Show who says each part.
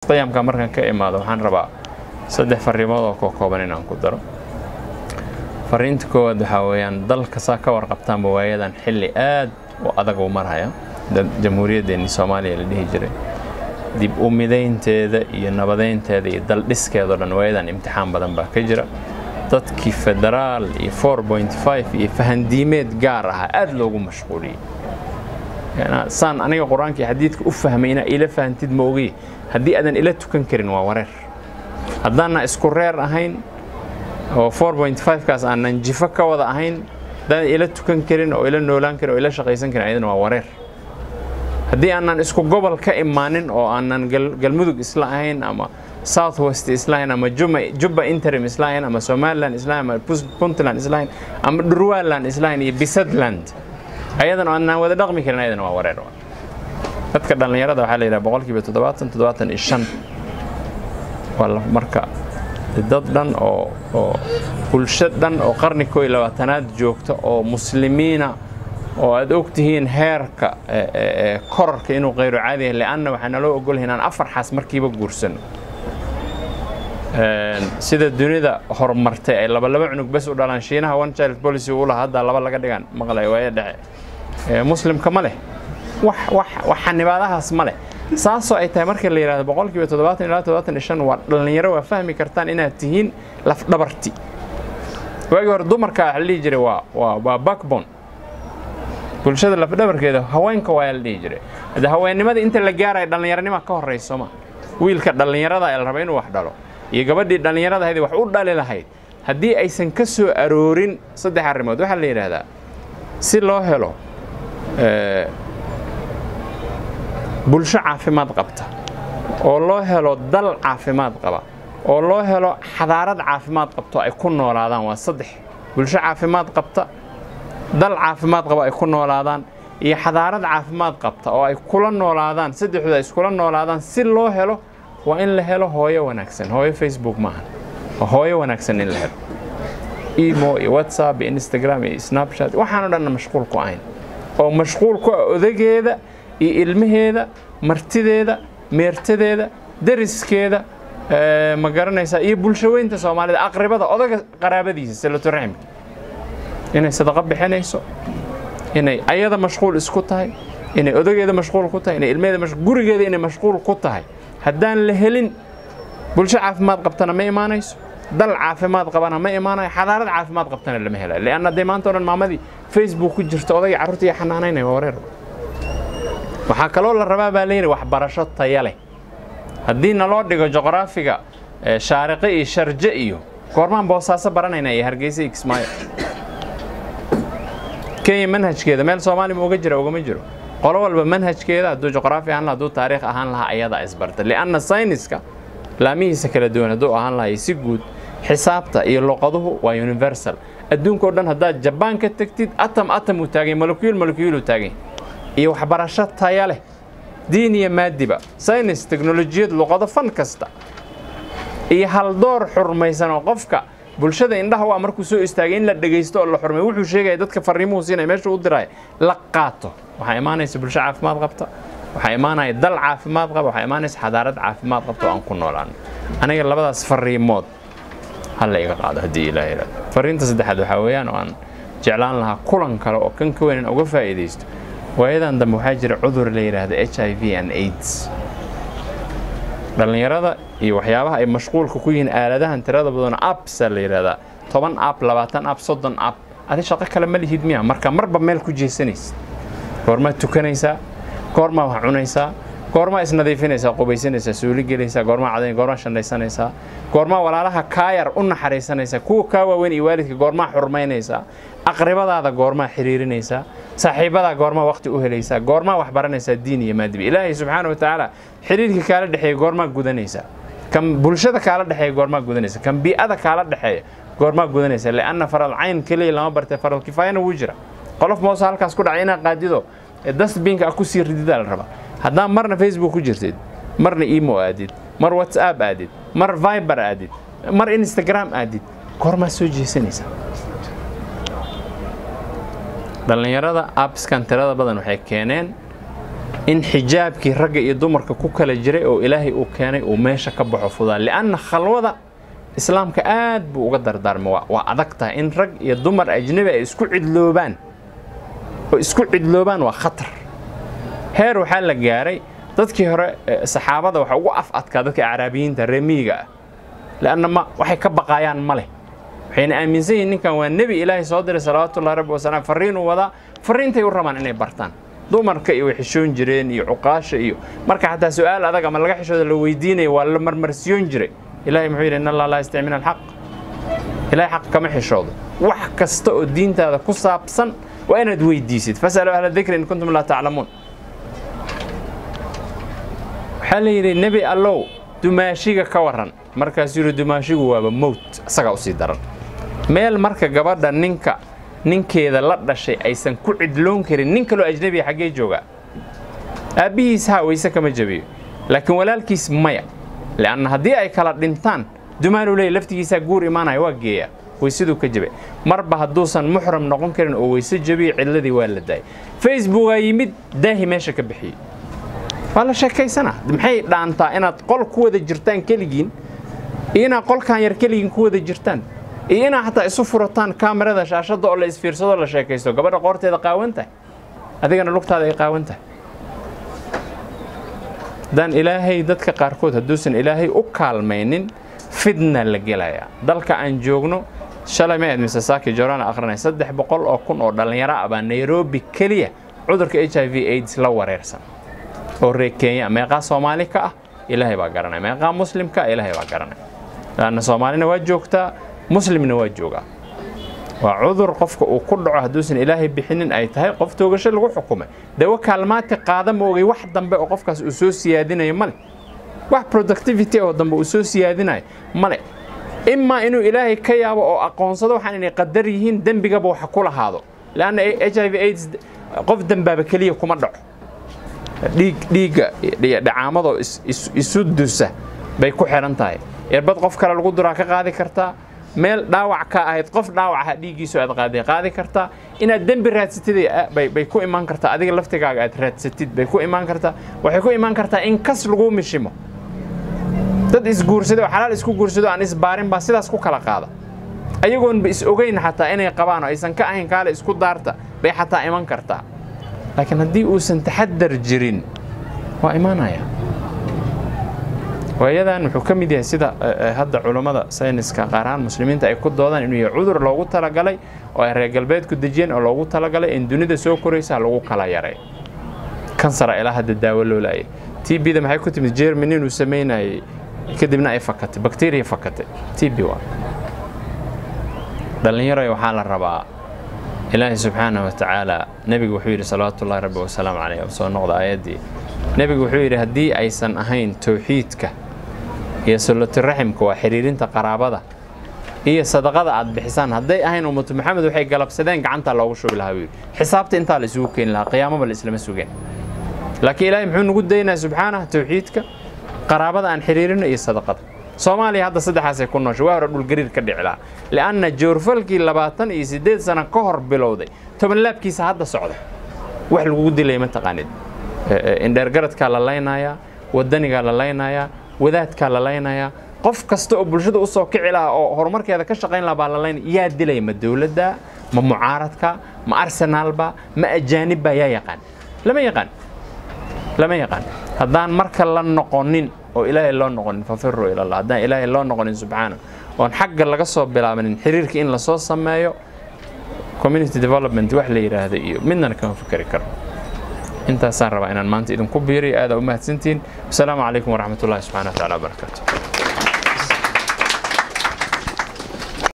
Speaker 1: qiyamka markaan ka imaado waxaan rabaa saddex fariimood oo kookooban inaan ku daro fariinta koowaad waxaa weeyaan dalka saa ka warqabtaanba waayadan xilli aad u adag uu marhaya jamhuuriyaddeenni soomaaliya la dhihi jiray dib u midaynteeda iyo nabadeynteeda iyo daldhiskeedao dhan waayadan imtixaan badan baa ka jira dadkii federaal iyo iyo fahandiimeed gaar ahaa aad loogu mashquuliyey saan aniga qur-aanka iyo xadiidka u fahmay inaa ila fahantid ma ogiy haddii aadan ila tukan karin waa wareer haddaanna isku reer ahayn oo kaas aanan jifo ka wada ahayn haddaadan ila tukan karin oo ila noolaan karin oo ila shaqaysan karin ayadana waa wareer haddii aanan isku gobol ka imaanin oo aanan galmudug isla ahayn ama south west islahayn ama jubba interim islahayn ama somaliland islahayn ama puntland islahayn ama dhurwaland islahayn iyo bisadland ayadan aanan wada dhaqmi karin ayadana waa wareer dadka dhallinyarada waxaa la yidhaha boqolkiiba toddobaatan toddobaatan iyo shan waa marka dad dhan oo oo bulsho dhan oo qarni koo iyo labaatanaad joogta oo muslimiina oo aad og tihiin heerka korarka inuu qayro caadi yahay leanna waxaa naloo ogolyahay inaan afar xaas markiiba guursano sida dunida horumartay ay laba laba cunug bes u dhalaan shiinaha one child policy u lahaa hadda laba laga dhigaan maqlay waaya dhexe muslimka ma leh wax wax wax xanibaadahaas ma leh saasoo ay tahay marka la yidhahdo boqolkiiba toddobaatan ilaa toddobaatan iyo shan waa dhallinyaro waa fahmi kartaan inaad tihiin lafdhabarti waagii hore dumarka waxa la dhihi jiray waa waa waa backbone bulshada lafdhabarkeeda haweenka waa la dhihi jiray hadde haweennimada inta la gaaraya dhallinyaronima ka horrayso ma wiilka dhallinyarada ee la raba inuu wax dhalo iyo gabadhii dhallinyarada ahayd wax u dhali lahayd haddii aysan ka soo aroorin saddex arrimood waxaa la yidhaahdaa si loo helo bulsho caafimaad qabta oo loo helo dal caafimaad qaba oo loo helo xadaarad caafimaad qabto ay ku noolaadaan waa saddex bulsho caafimaad qabta dal caafimaad qaba ay ku noolaadaan iyo xadaarad caafimaad qabta oo ay kula noolaadaan saddexdooda ay iskula noolaadaan si loo helo waa in la helo hooyo wanaagsan hooyo facebook maahan waa hooyo wanaagsan in la helo emo iyo whatsapp iyo instagram iyo snapchat waxaan o dhanna mashquul ku ahayn oo mashquul ku ah odageeda iyo ilmaheeda martideeda meertadeeda dariskeeda ma garanaysaa iyo bulshaweynta soomaalida aqribada odaga qaraabadiisa salatoraximka inay sadaqo bixinayso inay ayada mashquul isku tahay inay odageeda mashquul ku tahay inay ilmaheeda gurigeeda inay mashquul ku tahay haddaan la helin bulsho caafimaad qabtana ma imaanayso dal caafimaad qabana ma imaanayo xadaarad caafimaad qabtana lama helayo leanna dee maanta o dhan maamadii facebook ku jirta odagii carruurta iyo xanaanaynaya waa wareer waxaa kaloo la rabaa baa layidhi waxbarasho taya leh haddii naloo dhigo juqraafiga shaariqe iyo sharje iyo goormaan boosaaso baranayna iyo hargeysa iyo kismaayo kenya manhajkeeda meel soomaali ma uga jira ugama jiro qolo walba manhajkeeda hadduu juqraafi ahaan laha hadduu taariikh ahaan lahaa ayadaa isbarta lianna sayniska laamihiisa kala duwan hadduu ahaan lahay si guud xisaabta iyo luqaduhu waa universal adduunka o dhan haddaad jabaan ka tegtid atam atam uu taagay molokuyul molokuyul uu taagay iyo waxbarasho taya leh diin iyo maadiba saynis teknolojiyad luqado fan kasta iyo haldoor xurmaysan oo qofka bulshada indhaha waa markuu soo istaagay in la dhegaysto oo la xurmay wuxuu sheegaya dadka fariimuhu siinaya meesha u diraya la qaato waxaa imaanaysa bulsho caafimaad qabta waxaa imaanaya dal caafimaad qaba waxaa imaanaysa xadaarad caafimaad qabta oo aan ku noolaan aniga labadaas fariimood hala iga qaado haddii ilaah yidhahdo fariinta saddexaad waxaa weeyaan oo aan jeclaan lahaa kulan kale oo kan ka weynan uga faa'iidaysto waayadan dambe waxaa jira cudur la yidhaahdo h i v and aids dhallinyarada iyo waxyaabaha ay mashquulka ku yihiin aaladahan tirada badan appsa la yidhahdaa toban app labaatan app soddon app adi shaqo kale ma lihid miya marka marba meel ku jeesanaysa goormaad tukanaysaa goormaa wax cunaysaa goormaa isnadiifinaysaa qubaysanaysaa suuli gelaysaa goormaa cadayn goormaa shandhaysanaysaa goormaa walaalaha kaayar u naxariisanaysaa kuwa kaa waaweyn iyo waalidka goormaa xurmaynaysaa aqribadaada goormaa xiriirinaysaa saaxiibadaa goormaa waqti u helaysaa goormaa wax baranaysaa diin iyo maadibi ilaahay subxaana wa tacaala xiriirka kaala dhexeeya goormaa gudanaysaa kan bulshada kaala dhexeeya goormaa gudanaysa kan bii'ada kaala dhexeeya goormaa gudanaysa lianna faral cayn keliya lama bartay faral kifaayana wuu jira qolof moose halkaas ku dhacay inaad qaadido dastbinka a ku sii rididaa la rabaa haddaan marna facebook ku jirtid marna emo aadid mar whatsapp aadid mar viber aadid mar instagram aadid goormaa soo jeesanaysaa dhallinyarada abskan tirada badan waxay keeneen in xijaabkii ragga iyo dumarka ku kala jiray oo ilaahay uu keenay uu meesha ka baxo fudaa lianna khalwada islaamka aad buu uga dardaarmay waa adag tahay in rag iyo dumar ajnabi ay isku cidloobaan oo isku cidloobaan waa khatar heer waxaa la gaaray dadkii hore saxaabada waxa ugu af adkaa dadka acraabiyiinta reemiyiga ah leanna ma waxay ka baqaayaan ma leh waxayna aaminsan yihiin ninkan waa nebi ilaahay soo diray salawaatullahi rabbi wasalaam farriinuu wadaa farriintay u rabaan inay bartaan dumarka iyo way xishoon jireen iyo cuqaasha iyo marka xataa su-aal adag ama laga xishooda la weydiinaya waa la marmarsiyoon jiray ilahay muxuu yidhi in allah laa yastaci min alxaq ilahay xaq kama xishoodo wax kasta oo diintaada ku saabsan waa inaad weydiisid fasaluu ahla dikri in kuntum laa taclamuun waxaa la yidhi nebi allow dumaashiga ka waran markaasuu yidhi dumaashigu waaba mowt isagaa usii daran meel marka gabadha ninka ninkeeda la dhashay aysan ku cidloon karin nin kaloo ajnabiya xaggee joogaa aabbihiis haa wayse kama jabiyo laakiin walaalkiis maya leanna haddii ay kala dhintaan dumaanuu leeya laftigiisaa guur imaanaya waa geeya waysaduu ka jabay marba hadduusan muxram noqon karin oo wayse jabiyo cidladii waa la daayay facebookaa yimid daahi meesha ka bixiyey waa la sheekaysanaa maxay dhaantaa inaad qol ku wada jirtaan keligiin iyo inaad qolkan yar keligiin ku wada jirtaan iyo inaad xataa isu furataan kaamirada shaashadda oo la isfiirsado la sheekaysto gabadha qoorteeda qaawan tahay adigana lugtaada ay qaawan tahay haddaan ilaahay dadka qaarkood hadduusan ilaahay u kaalmaynin fidna la gelayaa dalka aan joogno shalay ma ayd mise saaki jorana akhrinay saddex boqol oo kun oo dhallinyaro ah baa nairobi keliya cudurka h i v aids la wareersan oo reer kenya meeqaa soomaali ka ah ilaahay baa garanaya meeqaa muslimka ah ilaahay baa garanaya laanna soomaalina waa joogtaa muslimna waa joogaa waa cudur qofka uu ku dhaco hadduusan ilaahay bixinin ay tahay qof toogasho lagu xukumay dawo kaalmaati qaada ma ogay wax dambe oo qofkaas uu soo siyaadinayo male wax productivity oo dambe uu soo siyaadinayo male imaa inuu ilaahay ka yaabo oo aqoonsado waxaan inay qadar yihiin dembigaba waxa ku lahaado leanna h i v aids qof dembaaba keliya kuma dhaco dhiig dhiigga dhacaamadoo isu dusa bay ku xidhan tahay erbad qof kale lagu duraa ka qaadi kartaa meel dhaawac ka ahayd qof dhaawaca dhiiggiisu aad qaaday qaadi kartaa inaad dembi raadsatid bay ku imaan kartaa adiga laftigaaga aad raadsatid bay ku imaan kartaa waxay ku imaan kartaa in kas lagu mishimo dad isguursado oo xalaal isku guursado aan isbaarin baa sidaas ku kala qaada ayagoonba is ogeyn xataa inay qabaan oo aysan ka ahayn kaale isku daarta bay xataa iman kartaa laakiin haddii uusan taxadar jirin waa imaanaya waayadan wuxuu ka mid yahay sida hadda culammada sayniska qaar ahaan muslimiinta ay ku doodaan inuu yahay cudur loogu talagalay oo ay reer galbeedku dejiyeen oo loogu talagalay in dunida soo koraysa lagu kala yaray kansara ilaa hadda daawo loo laayay t b da maxay ku timid jermany inuu samaynayay kadibna ay fakatay bakteriya fakatay t b waa dhallinyaroy waxaa la rabaa ilaahay subxaana wa tacaala nebigu wuxuu yidhi salawaatu ullahi rabbi wasalaamu caleyh soo noqda aayaddii nebigu wuxuu yidhi haddii aysan ahayn towxiidka iyo sulatiraximka waa xiriirinta qaraabada iyo sadaqada aad bixisaan hadday ahayn ummatu maxamed waxay galabsadeen gacantaa loogu shubi lahaa buu yidhi xisaabta intaa la isugu keeni lahaa qiyaamaba la islama sugeen laakiin ilaahay muxuu nugu daynaya subxaanaha towxiidka qaraabada aan xiriirino iyo sadaqada soomaaliya hadda saddexaasay ku nooshay waa hore dhulgariir ka dhici lahaa li'anna joorfalkii labaatan iyo siddeed sano ka hor bilowday tobanlaabkiisa hadda socda wax lagugu dilaya ma taqaanid indheergaradkaa la laynayaa wadanigaa la laynayaa wadaadkaa la laynayaa qof kasta oo bulshada u soo kici lahaa oo horumarkeeda ka shaqayn lahaa baa la laynaya yaa dilaya ma dowladda ma mucaaradka ma arsenaalba ma ajaanibba yaa yaqaan lama yaqaan lama yaqaan haddaan marka la noqonin oo ilaahay loo noqonin fafiruu ilallah haddaan ilaahay loo noqonin subxaana oon xagga laga soo bilaabanin xiriirka in lasoo sameeyo community development wax la yidhaahdo iyo midnana kama fikeri karo intaasaan rabaa inaan maanta idinku biiriyo aada u mahadsantihiin wasalaamu calaykum waraxmat ullahi subxana wa tacala wabarakaatu